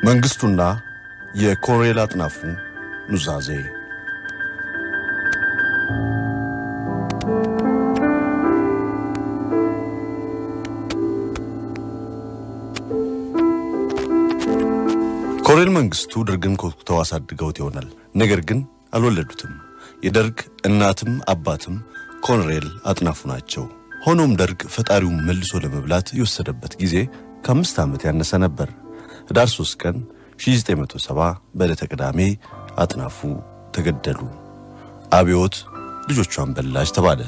መንግስቱና የኮሎኔል አጥናፉ ኑዛዜ ኮሎኔል መንግስቱ ደርግን ኮትኩተው አሳድገውት ይሆናል። ነገር ግን አልወለዱትም። የደርግ እናትም አባትም ኮሎኔል አጥናፉ ናቸው። ሆኖም ደርግ ፈጣሪውን መልሶ ለመብላት የወሰደበት ጊዜ ከአምስት ዓመት ያነሰ ነበር። ህዳር 3 ቀን 1970 በዕለተ ቅዳሜ አጥናፉ ተገደሉ። አብዮት ልጆቿን በላች ተባለ።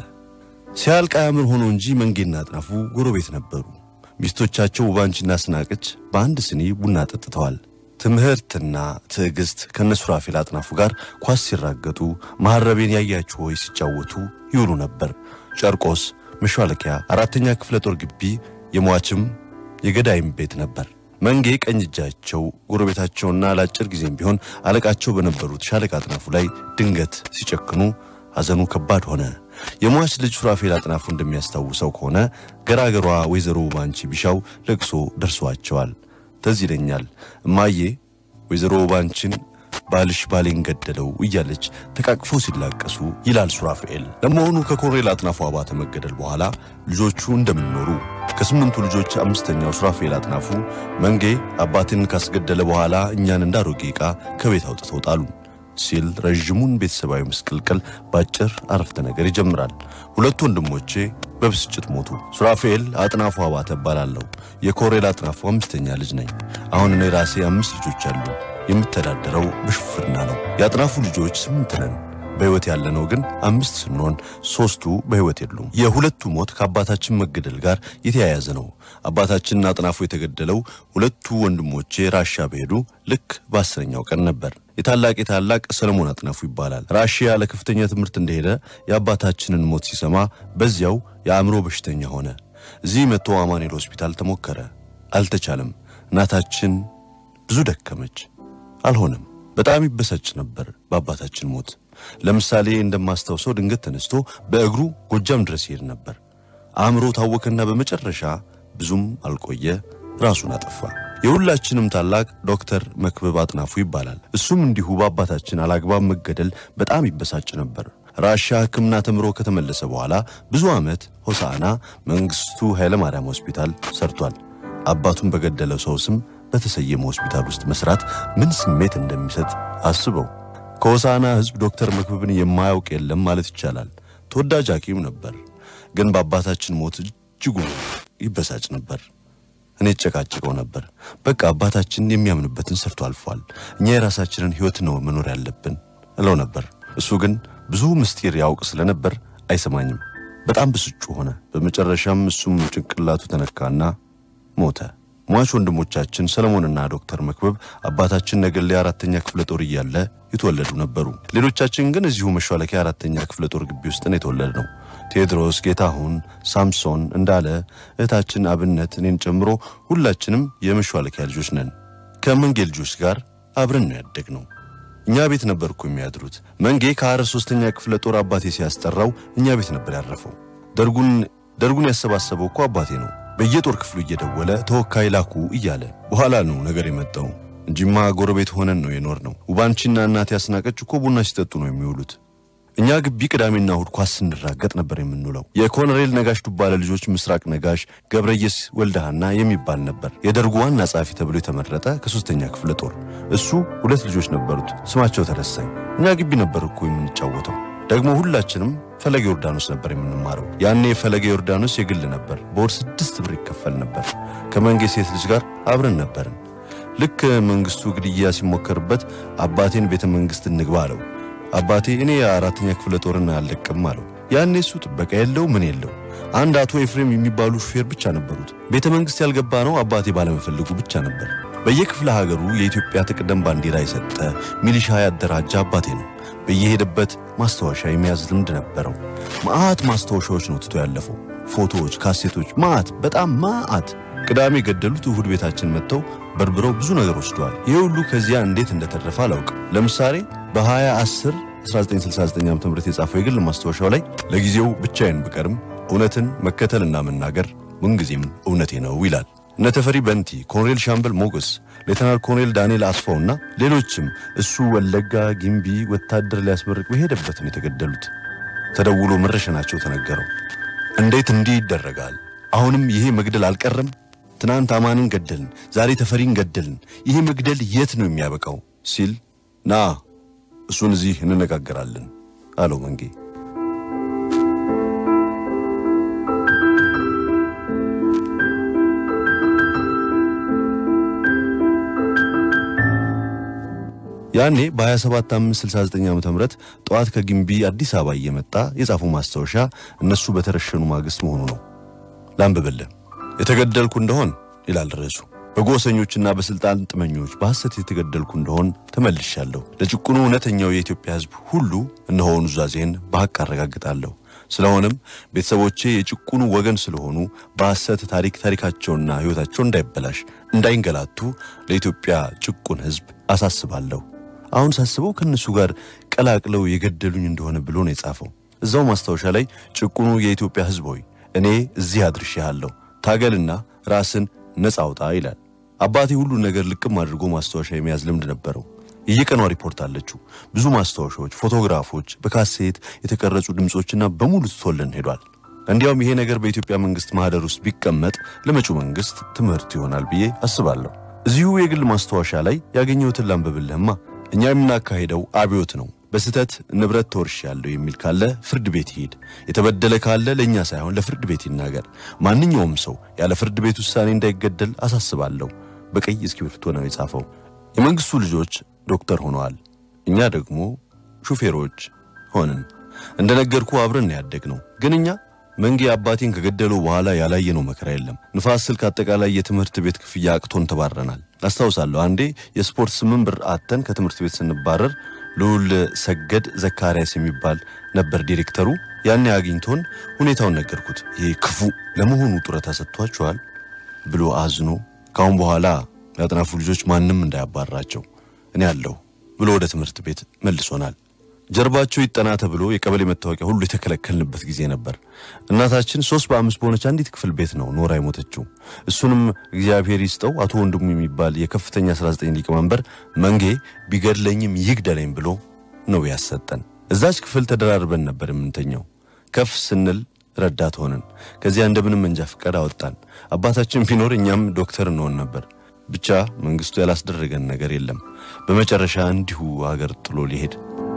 ሲያልቅ አያምር ሆኖ እንጂ መንጌና አጥናፉ ጎረቤት ነበሩ። ሚስቶቻቸው ውባንቺና ስናቅች በአንድ ስኒ ቡና ጠጥተዋል። ትምህርትና ትዕግስት ከነሱራፌል አጥናፉ ጋር ኳስ ሲራገጡ መሐረቤን ያያችሁ ሆይ ሲጫወቱ ይውሉ ነበር። ጨርቆስ መሿለኪያ አራተኛ ክፍለ ጦር ግቢ የሟችም የገዳይም ቤት ነበር። መንጌ ቀኝ እጃቸው ጎረቤታቸውና ለአጭር ጊዜም ቢሆን አለቃቸው በነበሩት ሻለቃ አጥናፉ ላይ ድንገት ሲጨክኑ ሐዘኑ ከባድ ሆነ። የሟች ልጅ ሱራፌል አጥናፉ እንደሚያስታውሰው ከሆነ ገራገሯ ወይዘሮ ባንቺ ቢሻው ለቅሶ ደርሷቸዋል። ተዝ ይለኛል እማዬ ወይዘሮ ባንቺን ባልሽ ባሌን ገደለው እያለች ተቃቅፎ ሲላቀሱ ይላል ሱራፌል። ለመሆኑ ከኮሎኔል አጥናፉ አባተ መገደል በኋላ ልጆቹ እንደምንኖሩ ከስምንቱ ልጆች አምስተኛው ሱራፌል አጥናፉ መንጌ አባቴን ካስገደለ በኋላ እኛን እንዳሮጌ ዕቃ ከቤት አውጥተው ጣሉ ሲል ረዥሙን ቤተሰባዊ ምስቅልቅል በአጭር አረፍተ ነገር ይጀምራል። ሁለቱ ወንድሞቼ በብስጭት ሞቱ። ሱራፌል አጥናፉ አባተ እባላለሁ። የኮሎኔል አጥናፉ አምስተኛ ልጅ ነኝ። አሁን እኔ ራሴ አምስት ልጆች አሉ። የምተዳደረው በሹፍርና ነው። የአጥናፉ ልጆች ስምንት ነን። በሕይወት ያለነው ግን አምስት ስንሆን ሦስቱ በሕይወት የሉም። የሁለቱ ሞት ከአባታችን መገደል ጋር የተያያዘ ነው። አባታችንን አጥናፉ የተገደለው ሁለቱ ወንድሞቼ ራሻ በሄዱ ልክ በአስረኛው ቀን ነበር። የታላቅ የታላቅ ሰለሞን አጥናፉ ይባላል። ራሽያ ለከፍተኛ ትምህርት እንደሄደ የአባታችንን ሞት ሲሰማ በዚያው የአእምሮ በሽተኛ ሆነ። እዚህ መጥቶ አማኑኤል ሆስፒታል ተሞከረ፣ አልተቻለም። እናታችን ብዙ ደከመች፣ አልሆነም። በጣም ይበሳጭ ነበር በአባታችን ሞት። ለምሳሌ እንደማስታውሰው ድንገት ተነስቶ በእግሩ ጎጃም ድረስ ይሄድ ነበር። አእምሮ ታወከና በመጨረሻ ብዙም አልቆየ ራሱን አጠፋ። የሁላችንም ታላቅ ዶክተር መክብብ አጥናፉ ይባላል። እሱም እንዲሁ በአባታችን አላግባብ መገደል በጣም ይበሳጭ ነበር። ራሻ ሕክምና ተምሮ ከተመለሰ በኋላ ብዙ ዓመት ሆሳዕና መንግስቱ ኃይለ ማርያም ሆስፒታል ሰርቷል። አባቱን በገደለው ሰው ስም በተሰየመ ሆስፒታል ውስጥ መስራት ምን ስሜት እንደሚሰጥ አስበው። ከሆሳዕና ሕዝብ ዶክተር መክብብን የማያውቅ የለም ማለት ይቻላል። ተወዳጅ ሐኪም ነበር። ግን በአባታችን ሞት እጅጉ ይበሳጭ ነበር። እኔ ጨቃጭቀው ነበር። በቃ አባታችን የሚያምንበትን ሰርቶ አልፏል። እኛ የራሳችንን ሕይወት ነው መኖር ያለብን እለው ነበር። እሱ ግን ብዙ ምስጢር ያውቅ ስለነበር አይሰማኝም። በጣም ብስጩ ሆነ። በመጨረሻም እሱም ጭንቅላቱ ተነካና ሞተ። ሟች ወንድሞቻችን ሰለሞንና ዶክተር መክበብ አባታችን ነገሌ አራተኛ ክፍለ ጦር እያለ የተወለዱ ነበሩ። ሌሎቻችን ግን እዚሁ መሿለኪያ አራተኛ ክፍለ ጦር ግቢ ውስጥ ነው የተወለድነው። ቴዎድሮስ፣ ጌታሁን፣ ሳምሶን፣ እንዳለ፣ እህታችን አብነት፣ እኔን ጨምሮ ሁላችንም የመሿለኪያ ልጆች ነን። ከመንጌ ልጆች ጋር አብረን ነው ያደግነው። እኛ ቤት ነበር እኮ የሚያድሩት። መንጌ ከአረ ሶስተኛ ክፍለ ጦር አባቴ ሲያስጠራው እኛ ቤት ነበር ያረፈው። ደርጉን ደርጉን ያሰባሰበው እኮ አባቴ ነው። በየጦር ክፍሉ እየደወለ ተወካይ ላኩ እያለ በኋላ ነው ነገር የመጣው እንጂማ ጎረቤት ሆነን ነው የኖር ነው። ውባንቺና እናቴ ያስናቀች እኮ ቡና ሲጠጡ ነው የሚውሉት። እኛ ግቢ ቅዳሜና እሁድ ኳስ ስንራገጥ ነበር የምንውለው። የኮሎኔል ነጋሽ ዱባለ ልጆች ምስራቅ ነጋሽ፣ ገብረየስ ወልደሃና የሚባል ነበር የደርጉ ዋና ጸሐፊ ተብሎ የተመረጠ ከሶስተኛ ክፍለ ጦር። እሱ ሁለት ልጆች ነበሩት፣ ስማቸው ተረሳኝ። እኛ ግቢ ነበር እኮ የምንጫወተው። ደግሞ ሁላችንም ፈለገ ዮርዳኖስ ነበር የምንማረው። ያኔ ፈለገ ዮርዳኖስ የግል ነበር። በወር ስድስት ብር ይከፈል ነበር። ከመንጌ ሴት ልጅ ጋር አብረን ነበርን። ልክ መንግስቱ ግድያ ሲሞከርበት አባቴን ቤተ መንግስት እንግባ አለው። አባቴ እኔ የአራተኛ ክፍለ ጦርን አልለቅም አለው። ያኔ እሱ ጥበቃ የለው ምን የለው። አንድ አቶ ኤፍሬም የሚባሉ ሹፌር ብቻ ነበሩት። ቤተ መንግስት ያልገባ ነው አባቴ ባለመፈልጉ ብቻ ነበር። በየክፍለ ሀገሩ የኢትዮጵያ ትቅደም ባንዲራ የሰጠ ሚሊሻ ያደራጀ አባቴ ነው። በየሄደበት ማስታወሻ የመያዝ ልምድ ነበረው። ማአት ማስታወሻዎች ነው ትቶ ያለፈው። ፎቶዎች፣ ካሴቶች፣ ማአት በጣም ማአት። ቅዳሜ ገደሉት፣ እሁድ ቤታችን መጥተው በርብረው ብዙ ነገር ወስደዋል። ይህ ሁሉ ከዚያ እንዴት እንደተረፈ አላውቅም። ለምሳሌ በ2010 1969 ዓ ም የጻፈው የግል ማስታወሻው ላይ ለጊዜው ብቻዬን ብቀርም እውነትን መከተልና መናገር ምንጊዜም እውነቴ ነው ይላል። እነ ተፈሪ በንቲ፣ ኮሎኔል ሻምበል ሞገስ፣ ሌተናል ኮሎኔል ዳንኤል አስፋውና ሌሎችም እሱ ወለጋ ጊምቢ ወታደር ሊያስመርቅ በሄደበትን የተገደሉት ተደውሎ መረሸናቸው ተነገረው። እንዴት እንዲህ ይደረጋል? አሁንም ይሄ መግደል አልቀረም? ትናንት አማንን ገደልን፣ ዛሬ ተፈሪን ገደልን። ይሄ መግደል የት ነው የሚያበቃው? ሲል ና እሱን እዚህ እንነጋገራለን አለው መንጌ። ያኔ በ27569 ዓ ም ጠዋት ከግንቢ አዲስ አበባ እየመጣ የጻፉ ማስታወሻ እነሱ በተረሸኑ ማግስት መሆኑ ነው። ላንብብልህ። የተገደልኩ እንደሆን ይላል ርዕሱ። በጎሰኞችና በስልጣን ጥመኞች በሐሰት የተገደልኩ እንደሆን ተመልሻለሁ። ለጭቁኑ እውነተኛው የኢትዮጵያ ሕዝብ ሁሉ እነሆ ኑዛዜን በሐቅ አረጋግጣለሁ። ስለሆነም ቤተሰቦቼ የጭቁኑ ወገን ስለሆኑ በሐሰት ታሪክ ታሪካቸውና ሕይወታቸው እንዳይበላሽ፣ እንዳይንገላቱ ለኢትዮጵያ ጭቁን ሕዝብ አሳስባለሁ። አሁን ሳስበው ከእነሱ ጋር ቀላቅለው የገደሉኝ እንደሆነ ብሎ ነው የጻፈው። እዛው ማስታወሻ ላይ ጭቁኑ የኢትዮጵያ ሕዝብ ሆይ እኔ እዚህ አድርሼሃለሁ፣ ታገልና ራስን ነጻ አውጣ ይላል። አባቴ ሁሉ ነገር ልቅም አድርጎ ማስታወሻ የመያዝ ልምድ ነበረው። የየቀኗ ሪፖርት አለችው። ብዙ ማስታወሻዎች፣ ፎቶግራፎች፣ በካሴት የተቀረጹ ድምፆችና በሙሉ ትቶልን ሄዷል። እንዲያውም ይሄ ነገር በኢትዮጵያ መንግስት ማህደር ውስጥ ቢቀመጥ ለመጪው መንግስት ትምህርት ይሆናል ብዬ አስባለሁ። እዚሁ የግል ማስታወሻ ላይ ያገኘሁትን ላንብብልህማ። እኛ የምናካሄደው አብዮት ነው። በስህተት ንብረት ተወርሻለሁ የሚል ካለ ፍርድ ቤት ይሄድ። የተበደለ ካለ ለእኛ ሳይሆን ለፍርድ ቤት ይናገር። ማንኛውም ሰው ያለ ፍርድ ቤት ውሳኔ እንዳይገደል አሳስባለሁ። በቀይ እስክሪብቶ ነው የጻፈው። የመንግስቱ ልጆች ዶክተር ሆነዋል። እኛ ደግሞ ሹፌሮች ሆንን። እንደነገርኩ አብረን ያደግነው ግን እኛ መንጌ አባቴን ከገደለው በኋላ ያላየነው መከራ የለም። ንፋስ ስልክ አጠቃላይ የትምህርት ቤት ክፍያ አቅቶን ተባረናል። አስታውሳለሁ አንዴ የስፖርት ስምንት ብር አተን ከትምህርት ቤት ስንባረር ልዑል ሰገድ ዘካርያስ የሚባል ነበር ዲሬክተሩ። ያኔ አግኝቶን ሁኔታውን ነገርኩት። ይሄ ክፉ ለመሆኑ ጡረታ ሰጥቷቸዋል ብሎ አዝኖ ካሁን በኋላ ያጥናፉ ልጆች ማንም እንዳያባራቸው እኔ አለሁ ብሎ ወደ ትምህርት ቤት መልሶናል። ጀርባቸው ይጠና ተብሎ የቀበሌ መታወቂያ ሁሉ የተከለከልንበት ጊዜ ነበር። እናታችን ሶስት በአምስት በሆነች አንዲት ክፍል ቤት ነው ኖራ የሞተችው። እሱንም እግዚአብሔር ይስጠው አቶ ወንድሙ የሚባል የከፍተኛ 19 ሊቀመንበር መንጌ ቢገድለኝም ይግደለኝ ብሎ ነው ያሰጠን። እዛች ክፍል ተደራርበን ነበር የምንተኛው። ከፍ ስንል ረዳት ሆንን። ከዚያ እንደምንም መንጃ ፈቃድ አወጣን። አባታችን ቢኖር እኛም ዶክተር እንሆን ነበር። ብቻ መንግስቱ ያላስደረገን ነገር የለም። በመጨረሻ እንዲሁ አገር ጥሎ ሊሄድ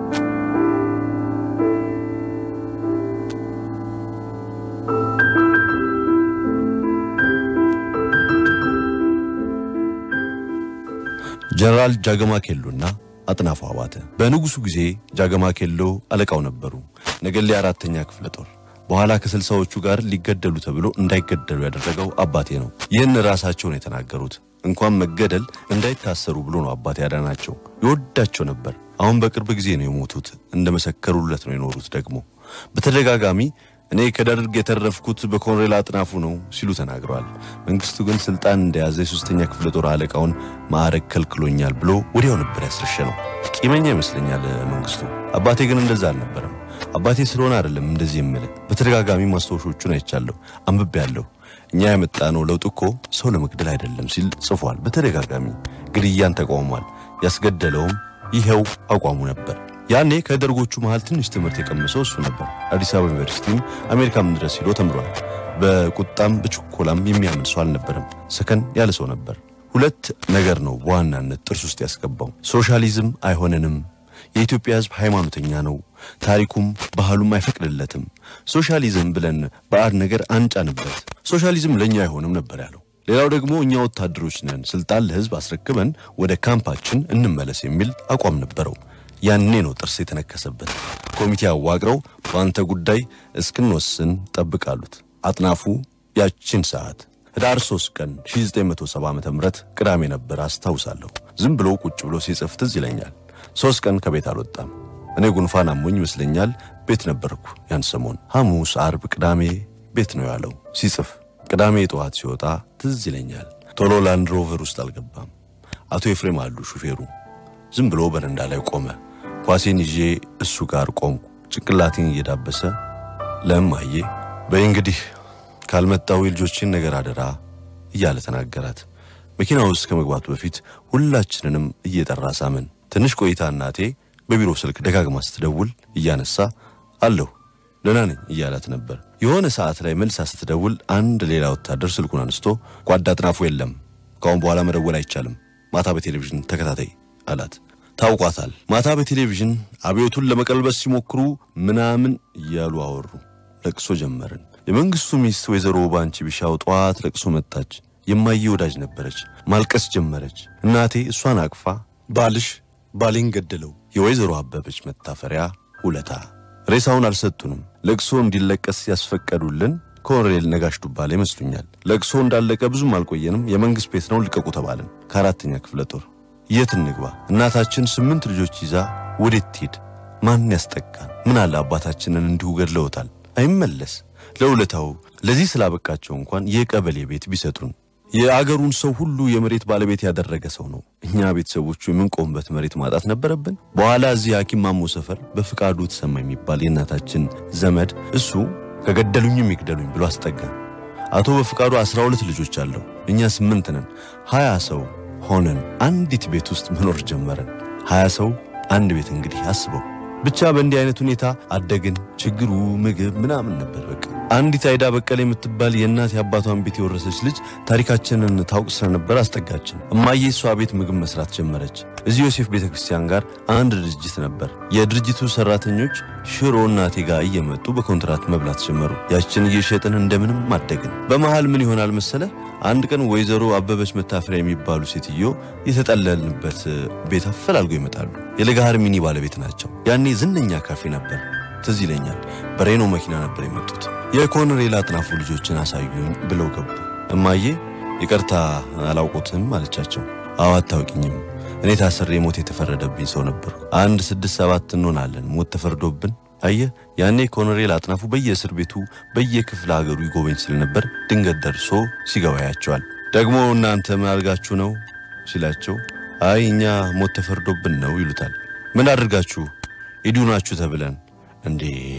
ጀነራል ጃገማ ኬሎና አጥናፉ አባተ በንጉሱ ጊዜ ጃገማ ኬሎ አለቃው ነበሩ። ነገሌ አራተኛ ክፍለ ጦር በኋላ ከስልሳዎቹ ጋር ሊገደሉ ተብሎ እንዳይገደሉ ያደረገው አባቴ ነው። ይህን ራሳቸው ነው የተናገሩት። እንኳን መገደል እንዳይታሰሩ ብሎ ነው አባቴ ያዳናቸው። ይወዳቸው ነበር። አሁን በቅርብ ጊዜ ነው የሞቱት። እንደመሰከሩለት ነው የኖሩት። ደግሞ በተደጋጋሚ እኔ ከደርግ የተረፍኩት በኮሎኔል አጥናፉ ነው ሲሉ ተናግረዋል። መንግስቱ ግን ስልጣን እንደያዘ የሶስተኛ ክፍለ ጦር አለቃውን ማዕረግ ከልክሎኛል ብሎ ወዲያው ነበር ያስረሸ ነው። ቂመኛ ይመስለኛል መንግስቱ። አባቴ ግን እንደዛ አልነበረም። አባቴ ስለሆነ አይደለም እንደዚህ የምልህ። በተደጋጋሚ ማስታወሾቹን አይቻለሁ፣ አንብቤያለሁ። እኛ ያመጣነው ለውጥ እኮ ሰው ለመግደል አይደለም ሲል ጽፏል። በተደጋጋሚ ግድያን ተቃውሟል። ያስገደለውም ይኸው አቋሙ ነበር። ያኔ ከደርጎቹ መሃል ትንሽ ትምህርት የቀመሰው እሱ ነበር። አዲስ አበባ ዩኒቨርሲቲም አሜሪካም ድረስ ሄዶ ተምሯል። በቁጣም በችኮላም የሚያምን ሰው አልነበረም። ሰከን ያለ ሰው ነበር። ሁለት ነገር ነው በዋናነት ጥርስ ውስጥ ያስገባው። ሶሻሊዝም አይሆነንም፣ የኢትዮጵያ ሕዝብ ሃይማኖተኛ ነው፣ ታሪኩም ባህሉም አይፈቅድለትም። ሶሻሊዝም ብለን ባዕድ ነገር አንጫንበት፣ ሶሻሊዝም ለእኛ አይሆንም ነበር ያለው። ሌላው ደግሞ እኛ ወታደሮች ነን፣ ስልጣን ለሕዝብ አስረክበን ወደ ካምፓችን እንመለስ የሚል አቋም ነበረው። ያኔ ነው ጥርስ የተነከሰበት። ኮሚቴ አዋቅረው በአንተ ጉዳይ እስክንወስን ጠብቃሉት። አጥናፉ ያቺን ሰዓት ህዳር 3 ቀን 1970 ዓ ም ቅዳሜ ነበር አስታውሳለሁ። ዝም ብሎ ቁጭ ብሎ ሲጽፍ ትዝ ይለኛል። ሶስት ቀን ከቤት አልወጣም። እኔ ጉንፋን አሞኝ ይመስለኛል ቤት ነበርኩ ያን ሰሞን። ሐሙስ፣ አርብ፣ ቅዳሜ ቤት ነው ያለው ሲጽፍ። ቅዳሜ ጠዋት ሲወጣ ትዝ ይለኛል። ቶሎ ላንድ ሮቨር ውስጥ አልገባም። አቶ ኤፍሬም አሉ ሹፌሩ። ዝም ብሎ በረንዳ ላይ ቆመ። ኳሴን ይዤ እሱ ጋር ቆምኩ። ጭንቅላቴን እየዳበሰ ለእማዬ በይ እንግዲህ ካልመጣው የልጆችን ነገር አደራ እያለ ተናገራት። መኪና ውስጥ ከመግባቱ በፊት ሁላችንንም እየጠራ ሳምን። ትንሽ ቆይታ እናቴ በቢሮ ስልክ ደጋግማ ስትደውል እያነሳ አለሁ ደህና ነኝ እያላት ነበር። የሆነ ሰዓት ላይ መልሳ ስትደውል አንድ ሌላ ወታደር ስልኩን አንስቶ ጓዳ አጥናፉ የለም፣ ከአሁን በኋላ መደወል አይቻልም፣ ማታ በቴሌቪዥን ተከታታይ አላት። ታውቋታል። ማታ በቴሌቪዥን አብዮቱን ለመቀልበስ ሲሞክሩ ምናምን እያሉ አወሩ። ለቅሶ ጀመርን። የመንግስቱ ሚስት ወይዘሮ ባንቺ ቢሻው ጠዋት ለቅሶ መጣች። የማየ ወዳጅ ነበረች። ማልቀስ ጀመረች። እናቴ እሷን አቅፋ ባልሽ ባሌን ገደለው፣ የወይዘሮ አበበች መታፈሪያ ውለታ። ሬሳውን አልሰጡንም። ለቅሶ እንዲለቀስ ያስፈቀዱልን ኮሎኔል ነጋሽ ዱባለ ይመስሉኛል። ለቅሶ እንዳለቀ ብዙም አልቆየንም። የመንግስት ቤት ነው ልቀቁ ተባልን። ከአራተኛ ክፍለ ጦር የት እንግባ? እናታችን ስምንት ልጆች ይዛ ወዴት ትሄድ? ማን ያስጠቃን? ምን አለ አባታችንን እንዲሁ ገድለውታል። አይመለስ። ለውለታው ለዚህ ስላበቃቸው እንኳን የቀበሌ ቤት ቢሰጡን። የአገሩን ሰው ሁሉ የመሬት ባለቤት ያደረገ ሰው ነው። እኛ ቤተሰቦቹ የምንቆምበት መሬት ማጣት ነበረብን። በኋላ እዚህ ሐኪም ማሞ ሰፈር በፍቃዱ ተሰማ የሚባል የእናታችን ዘመድ እሱ ከገደሉኝም ይግደሉኝ ብሎ አስጠጋን። አቶ በፍቃዱ አስራ ሁለት ልጆች አለው። እኛ ስምንት ነን። ሀያ ሰው ሆነን አንዲት ቤት ውስጥ መኖር ጀመረን። ሀያ ሰው አንድ ቤት እንግዲህ አስበው። ብቻ በእንዲህ አይነት ሁኔታ አደግን። ችግሩ ምግብ ምናምን ነበር በቃ። አንዲት አይዳ በቀለ የምትባል የእናት የአባቷን ቤት የወረሰች ልጅ ታሪካችንን ታውቅ ስለነበር አስጠጋችን። እማዬ እሷ ቤት ምግብ መስራት ጀመረች። እዚህ ዮሴፍ ቤተ ክርስቲያን ጋር አንድ ድርጅት ነበር። የድርጅቱ ሰራተኞች ሽሮ እናቴ ጋር እየመጡ በኮንትራት መብላት ጀመሩ። ያችን እየሸጥን እንደምንም አደግን። በመሃል ምን ይሆናል መሰለ አንድ ቀን ወይዘሮ አበበች መታፈሪያ የሚባሉ ሴትዮ የተጠለልንበት ቤት አፈላልገው ይመጣሉ። የለጋሃር ሚኒ ባለቤት ናቸው። ያኔ ዝነኛ ካፌ ነበር። ትዝ ይለኛል። በሬኖ መኪና ነበር የመጡት። የኮሎኔል አጥናፉ ልጆችን አሳዩኝ ብለው ገቡ። እማዬ ይቅርታ አላውቁትም አለቻቸው። አዎ አታውቂኝም። እኔ ታስሬ ሞት የተፈረደብኝ ሰው ነበርኩ። አንድ ስድስት ሰባት እንሆናለን ሞት ተፈርዶብን። አየህ ያኔ ኮሎኔል አጥናፉ በየእስር ቤቱ በየክፍለ ሀገሩ ይጎበኝ ስለነበር ድንገት ደርሶ ሲገባ ያቸዋል። ደግሞ እናንተ ምን አድርጋችሁ ነው ሲላቸው፣ አይ እኛ ሞት ተፈርዶብን ነው ይሉታል። ምን አድርጋችሁ? ሂዱ ናችሁ ተብለን እንዴ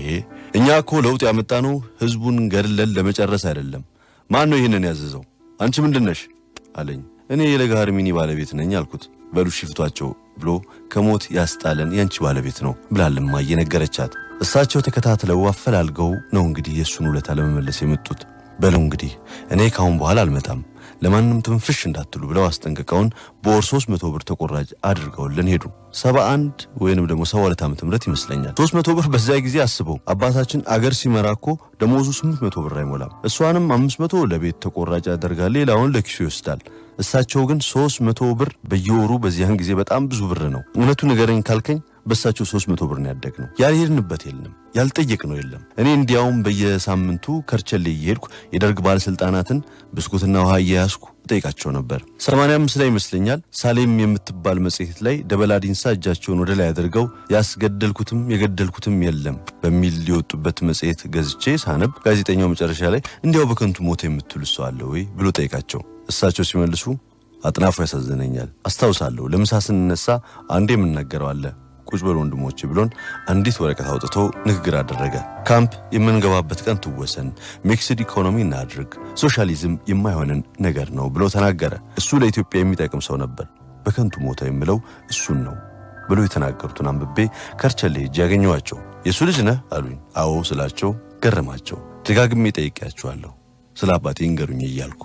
እኛ እኮ ለውጥ ያመጣነው ህዝቡን ገድለን ለመጨረስ አይደለም። ማን ነው ይህንን ያዘዘው? አንቺ ምንድነሽ አለኝ። እኔ የለጋሃር ሚኒ ባለቤት ነኝ አልኩት። በሉ ሽፍቷቸው ብሎ ከሞት ያስጣለን ያንቺ ባለቤት ነው ብላልማ እየነገረቻት እሳቸው ተከታትለው አፈላልገው ነው እንግዲህ የእሱን ውለታ ለመመለስ የመጡት። በለው እንግዲህ እኔ ካሁን በኋላ አልመጣም ለማንም ትንፍሽ እንዳትሉ ብለው አስጠንቅቀውን በወር ሶስት መቶ ብር ተቆራጭ አድርገውልን ሄዱ። ሰባ አንድ ወይንም ደግሞ ሰባ ሁለት ዓመተ ምህረት ይመስለኛል። ሶስት መቶ ብር በዚያ ጊዜ አስበው አባታችን አገር ሲመራ እኮ ደሞዙ ስምንት መቶ ብር አይሞላም። እሷንም አምስት መቶ ለቤት ተቆራጭ ያደርጋል፣ ሌላውን ለኪሱ ይወስዳል። እሳቸው ግን ሶስት መቶ ብር በየወሩ በዚያን ጊዜ በጣም ብዙ ብር ነው። እውነቱ ንገረኝ ካልከኝ በእሳቸው ሶስት መቶ ብር ነው ያደግነው። ያልሄድንበት የለም ያልጠየቅነው የለም። እኔ እንዲያውም በየሳምንቱ ከርቸሌ እየሄድኩ የደርግ ባለሥልጣናትን ብስኩትና ውሃ እየያዝኩ እጠይቃቸው ነበር። ሰማንያ አምስት ላይ ይመስለኛል ሳሌም የምትባል መጽሔት ላይ ደበላ ዲንሳ እጃቸውን ወደ ላይ አድርገው ያስገደልኩትም የገደልኩትም የለም በሚል ሊወጡበት መጽሔት ገዝቼ ሳነብ ጋዜጠኛው መጨረሻ ላይ እንዲያው በከንቱ ሞተ የምትሉ ሰው አለ ወይ ብሎ ጠይቃቸው እሳቸው ሲመልሱ አጥናፉ ያሳዝነኛል። አስታውሳለሁ ለምሳ ስንነሳ አንዴ የምናገረው አለ ቁጭ በል ወንድሞች ብሎን አንዲት ወረቀት አውጥቶ ንግግር አደረገ። ካምፕ የምንገባበት ቀን ትወሰን፣ ሚክስድ ኢኮኖሚ እናድርግ፣ ሶሻሊዝም የማይሆንን ነገር ነው ብሎ ተናገረ። እሱ ለኢትዮጵያ የሚጠቅም ሰው ነበር። በከንቱ ሞተ የምለው እሱን ነው ብሎ የተናገሩትን አንብቤ ከርቸሌ ሄጄ ያገኘኋቸው። የእሱ ልጅ ነህ አሉኝ። አዎ ስላቸው ገረማቸው። ደጋግሜ ጠይቄያቸዋለሁ ስለ አባቴ ይንገሩኝ እያልኩ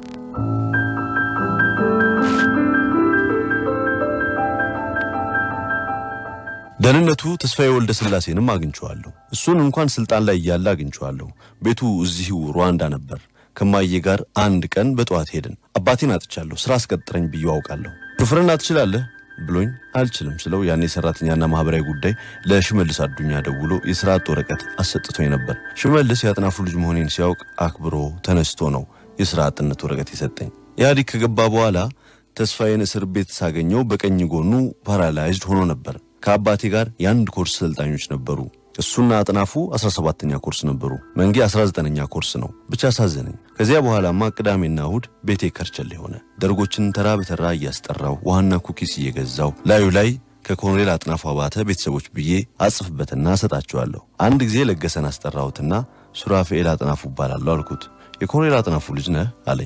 ደህንነቱ ተስፋዬ ወልደ ስላሴንም አግኝቼዋለሁ። እሱን እንኳን ስልጣን ላይ እያለ አግኝቼዋለሁ። ቤቱ እዚሁ ሩዋንዳ ነበር። ከማዬ ጋር አንድ ቀን በጠዋት ሄድን። አባቴን አጥቻለሁ፣ ስራ አስቀጥረኝ ብዬ አውቃለሁ። ሹፍርና ትችላለህ ብሎኝ አልችልም ስለው ያኔ ሰራተኛና ማህበራዊ ጉዳይ ለሽመልስ አዱኛ ደውሎ የስራ አጥ ወረቀት አሰጥቶኝ ነበር። ሽመልስ የአጥናፉ ልጅ መሆኔን ሲያውቅ አክብሮ ተነስቶ ነው የስራ አጥነት ወረቀት የሰጠኝ። ኢህአዲግ ከገባ በኋላ ተስፋዬን እስር ቤት ሳገኘው በቀኝ ጎኑ ፓራላይዝድ ሆኖ ነበር። ከአባቴ ጋር የአንድ ኮርስ ሰልጣኞች ነበሩ። እሱና አጥናፉ 17ኛ ኮርስ ነበሩ። መንጌ 19ኛ ኮርስ ነው። ብቻ አሳዘነኝ። ከዚያ በኋላማ ቅዳሜና እሁድ ቤቴ ከርቸሌ ሆነ። ደርጎችን ተራ በተራ እያስጠራው ውሃና ኩኪስ እየገዛው ላዩ ላይ ከኮሎኔል አጥናፉ አባተ ቤተሰቦች ብዬ አጽፍበትና እሰጣቸዋለሁ። አንድ ጊዜ ለገሰን አስጠራሁትና ሱራፌኤል አጥናፉ እባላለሁ አልኩት። የኮሎኔል አጥናፉ ልጅ ነህ አለኝ።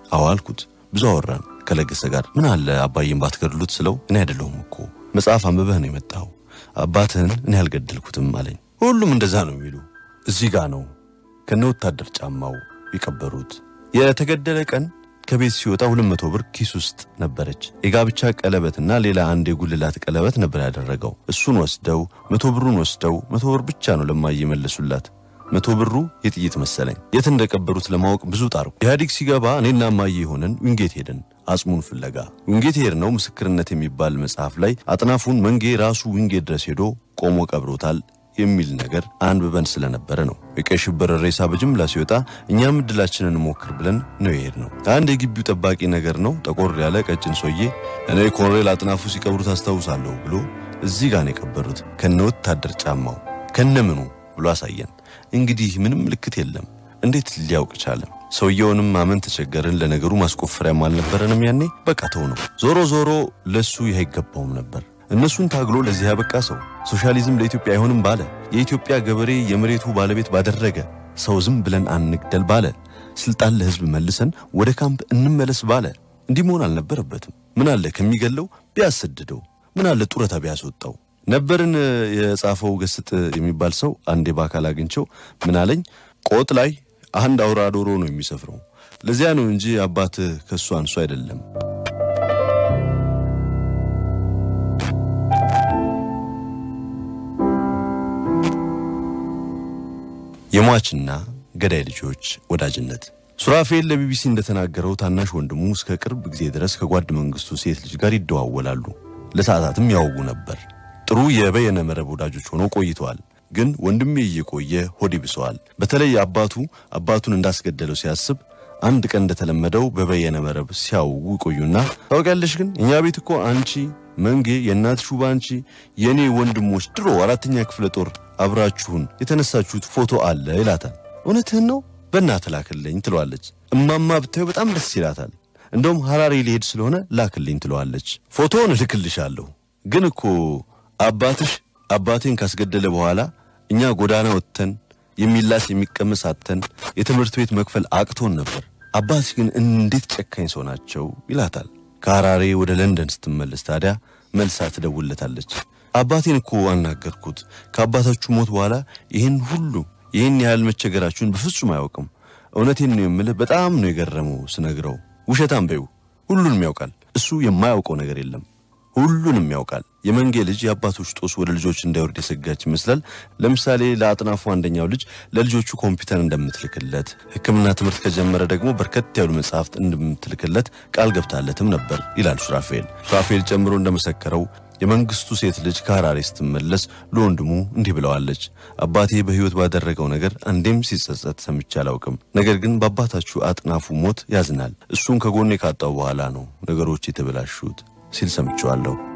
አዎ አልኩት። ብዙ አወራን ከለገሰ ጋር። ምን አለ አባዬን ባትገድሉት ስለው እኔ አይደለሁም እኮ መጽሐፍ አንብበህ ነው የመጣው አባትህን እኔ አልገደልኩትም አለኝ። ሁሉም እንደዛ ነው የሚሉ እዚህ ጋ ነው ከነ ወታደር ጫማው የቀበሩት። የተገደለ ቀን ከቤት ሲወጣ ሁለት መቶ ብር ኪስ ውስጥ ነበረች። የጋብቻ ቀለበትና ሌላ አንድ የጉልላት ቀለበት ነበር ያደረገው። እሱን ወስደው መቶ ብሩን ወስደው መቶ ብር ብቻ ነው ለማየ መለሱላት። መቶ ብሩ የጥይት መሰለኝ። የት እንደቀበሩት ለማወቅ ብዙ ጣርኩ። ኢህአዲግ ሲገባ እኔና ማየ የሆነን ዊንጌት ሄድን አጽሙን ፍለጋ። ዊንጌት ሄድነው ምስክርነት የሚባል መጽሐፍ ላይ አጥናፉን መንጌ ራሱ ዊንጌት ድረስ ሄዶ ቆሞ ቀብሮታል የሚል ነገር አንብበን ስለነበረ ነው። የቀይ ሽብር ሬሳ በጅምላ ሲወጣ እኛም እድላችንን እንሞክር ብለን ነው የሄድነው። አንድ የግቢው ጠባቂ ነገር ነው ጠቆር ያለ ቀጭን ሰውዬ እኔ ኮሎኔል አጥናፉ ሲቀብሩት አስታውሳለሁ ብሎ እዚህ ጋር ነው የቀበሩት ከነ ወታደር ጫማው ከነ ምኑ ብሎ አሳየን። እንግዲህ ምንም ምልክት የለም። እንዴት ሊያውቅ ቻለም? ሰውየውንም ማመን ተቸገርን። ለነገሩ ማስቆፈሪያም አልነበረንም ያኔ። በቃ ተው ነው። ዞሮ ዞሮ ለሱ ይህ አይገባውም ነበር። እነሱን ታግሎ ለዚህ ያበቃ ሰው ሶሻሊዝም ለኢትዮጵያ አይሆንም ባለ፣ የኢትዮጵያ ገበሬ የመሬቱ ባለቤት ባደረገ ሰው ዝም ብለን አንግደል ባለ፣ ስልጣን ለህዝብ መልሰን ወደ ካምፕ እንመለስ ባለ፣ እንዲህ መሆን አልነበረበትም። ምን አለ ከሚገለው ቢያሰድደው፣ ምን አለ ጡረታ ቢያስወጣው ነበርን የጻፈው ገስጥ የሚባል ሰው አንዴ በአካል አግኝቸው ምን አለኝ፣ ቆጥ ላይ አንድ አውራ ዶሮ ነው የሚሰፍረው። ለዚያ ነው እንጂ አባትህ ከእሱ አንሱ አይደለም። የሟችና ገዳይ ልጆች ወዳጅነት ሱራፌል ለቢቢሲ እንደተናገረው ታናሽ ወንድሙ እስከ ቅርብ ጊዜ ድረስ ከጓድ መንግስቱ ሴት ልጅ ጋር ይደዋወላሉ። ለሰዓታትም ያወጉ ነበር። ጥሩ የበየነ መረብ ወዳጆች ሆነው ቆይተዋል። ግን ወንድሜ እየቆየ ሆድ ይብሰዋል። በተለይ አባቱ አባቱን እንዳስገደለው ሲያስብ አንድ ቀን እንደተለመደው በበየነ መረብ ሲያውጉ ይቆዩና ታውቂያለሽ፣ ግን እኛ ቤት እኮ አንቺ መንጌ፣ የእናት ሹባ አንቺ፣ የእኔ ወንድሞች ድሮ አራተኛ ክፍለ ጦር አብራችሁን የተነሳችሁት ፎቶ አለ ይላታል። እውነትህን ነው በእናትህ ላክልኝ ትለዋለች። እማማ ብታዩ በጣም ደስ ይላታል። እንደውም ሐራሬ ሊሄድ ስለሆነ ላክልኝ ትለዋለች። ፎቶውን እልክልሻለሁ ግን እኮ አባትሽ አባቴን ካስገደለ በኋላ እኛ ጎዳና ወጥተን የሚላስ የሚቀመስ አጥተን የትምህርት ቤት መክፈል አቅቶን ነበር። አባት ግን እንዴት ጨካኝ ሰው ናቸው ይላታል። ከሐራሬ ወደ ለንደን ስትመለስ ታዲያ መልሳ ትደውለታለች። አባቴን እኮ አናገርኩት። ከአባታችሁ ሞት በኋላ ይህን ሁሉ ይህን ያህል መቸገራችሁን በፍጹም አያውቅም። እውነቴን ነው የምልህ፣ በጣም ነው የገረመው ስነግረው። ውሸታም በይው፣ ሁሉንም ያውቃል። እሱ የማያውቀው ነገር የለም። ሁሉንም ያውቃል። የመንጌ ልጅ የአባቶች ጦስ ወደ ልጆች እንዳይወርድ የሰጋች ይመስላል። ለምሳሌ ለአጥናፉ አንደኛው ልጅ ለልጆቹ ኮምፒውተር እንደምትልክለት፣ ሕክምና ትምህርት ከጀመረ ደግሞ በርከት ያሉ መጽሐፍት እንደምትልክለት ቃል ገብታለትም ነበር ይላል ሱራፌል። ሱራፌል ጨምሮ እንደመሰከረው የመንግስቱ ሴት ልጅ ከሐራሬ ስትመለስ ለወንድሙ እንዲህ ብለዋለች። አባቴ በሕይወት ባደረገው ነገር አንዴም ሲጸጸት ሰምቼ አላውቅም። ነገር ግን በአባታችሁ አጥናፉ ሞት ያዝናል። እሱን ከጎኔ ካጣው በኋላ ነው ነገሮች የተበላሹት ሲል ሰምቼዋለሁ።